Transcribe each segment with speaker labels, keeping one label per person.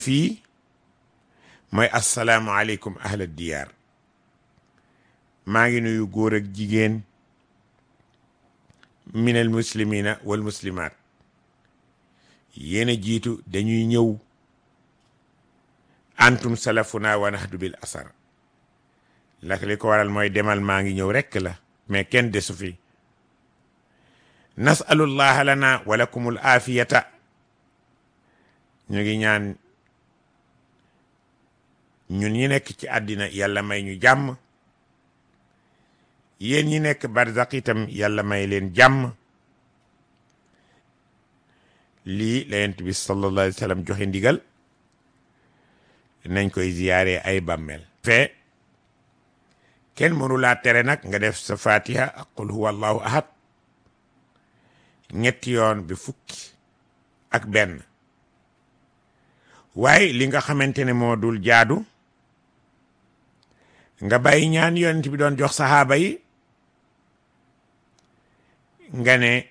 Speaker 1: fii mooy assalaamu aleykum ahla diyaar maa ngi nuyu góor ak jigéen minal muslimina wal muslimaat yéen a jiitu dañuy ñëw antum salafuna wa nahdu bil asar lak li ko waral mooy demal maa ngi ñëw rekk la mais kenn desu fi nasalullaha lana wa lakumul aafiyata ñu ngi ñaan ñun ñi nekk ci àddina yàlla may ñu jàmm yéen ñi nekk barzaq itam yàlla may leen jàmm lii la yonent bi sallallahu alayhi wa sallam joxe ndigal nañ koy ziyaare ay bàmmeel fee kenn mënu laa tere nag nga def sa fatiha ak qul huwa allahu ahad ñetti yoon bi fukki ak benn waaye li nga xamante ne moo dul jaadu nga bàyyi ñaan yonent bi doon jox saxaaba yi nga ne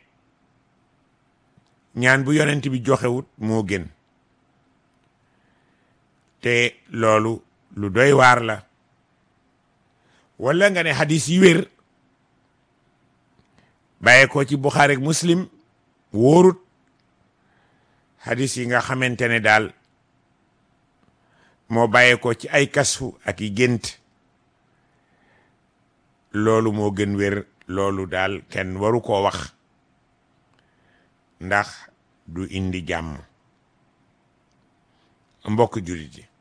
Speaker 1: ñaan bu yonent bi joxewut moo gën te loolu lu doy waar la wala nga ne hadis yi wér bàyyee ko ci Buxaari ak Muslim wóorut hadis yi nga xamante ne daal moo bàyyee ko ci ay kasfu ak i gént loolu moo gën wér loolu daal kenn waru koo wax ndax du indi jàmm mbokk jullit yi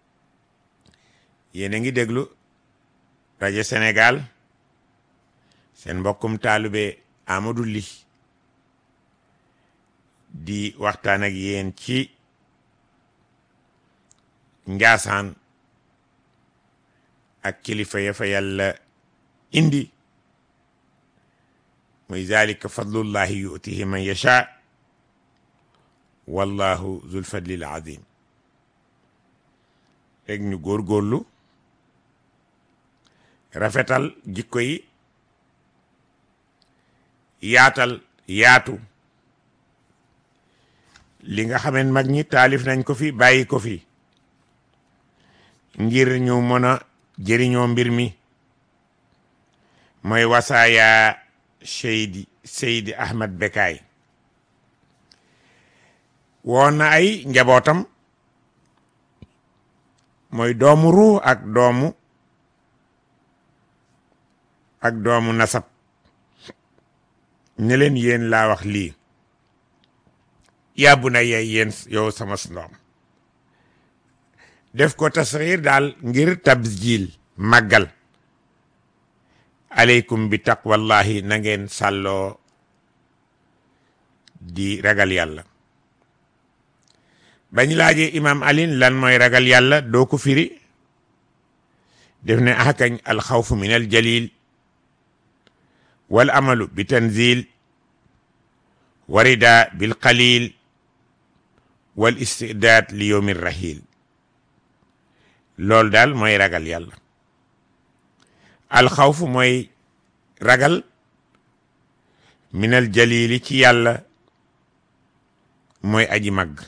Speaker 1: yéen a ngi déglu rajo Sénégal seen mbokkum taalube Amadou Ly di waxtaan ak yéen ci njaasaan ak kilifa ya fa yàlla indi muy zalika fadlullahi yutihi man yasha wallahu zul fadlil azim rek ñu góorgóorlu rafetal jikko yi yaatal yaatu li nga xameen mag ñi taalif nañ ko fi bàyyi ko fi ngir ñu mën a jëriñoo mbir mi mooy wasaaya Seydi Seydi Ahmad Bekaay woon na ay njabootam mooy doomu ruu ak doomu ak doomu nasab ne leen yéen laa wax lii yàbbu na yey yéen yow sama ndoom def ko tasxiir daal ngir tabjil màggal aleykum bi taqwallahi na ngeen sàlloo di ragal yàlla bañ laajee imam alin lan mooy ragal yàlla doo ko firi def ne axakañ alxawfu min al jalil wal amalu bi tanzil warida bil qalil wal istidaad li yowmi rahil loolu daal mooy ragal yàlla alxawfu mooy ragal minal jalili ci yàlla mooy aji màgg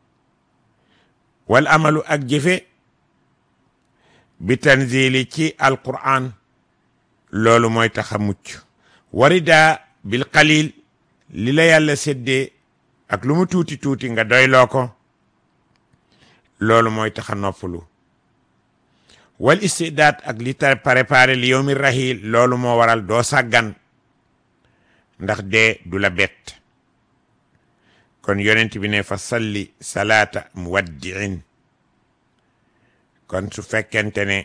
Speaker 1: wal amalu ak jëfe bi tanzili ci alquran loolu mooy tax a mucc warida bil qalil li la yàlla séddee ak lu mu tuuti tuuti nga doyloo ko loolu mooy tax a noppalu wal istidaat ak li ta préparé li yowmi rahil loolu moo waral doo sàggan ndax dee du la bett kon yonent bi ne fa salli salaata muwaddiin kon su fekkente ne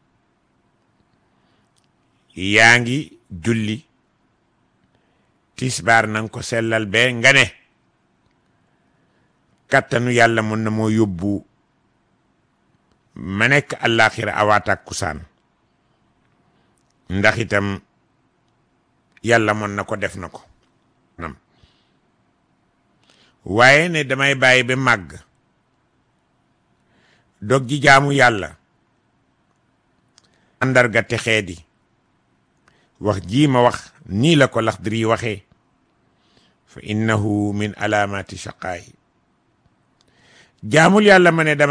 Speaker 1: yaa ngi julli tisbaar nanga ko sellal be nga ne kattanu yàlla mën na moo yóbbu ma nekk àllaaxira awaatak kusaan ndax itam yàlla mën na ko def na ko nam waaye ne damay bàyyi ba màgg dog ji jaamu yàlla àndarga texee di wax jii ma wax nii la ko Laxdari waxee fa innahu min alaamati shaqaayi jaamul yàlla ma ne dama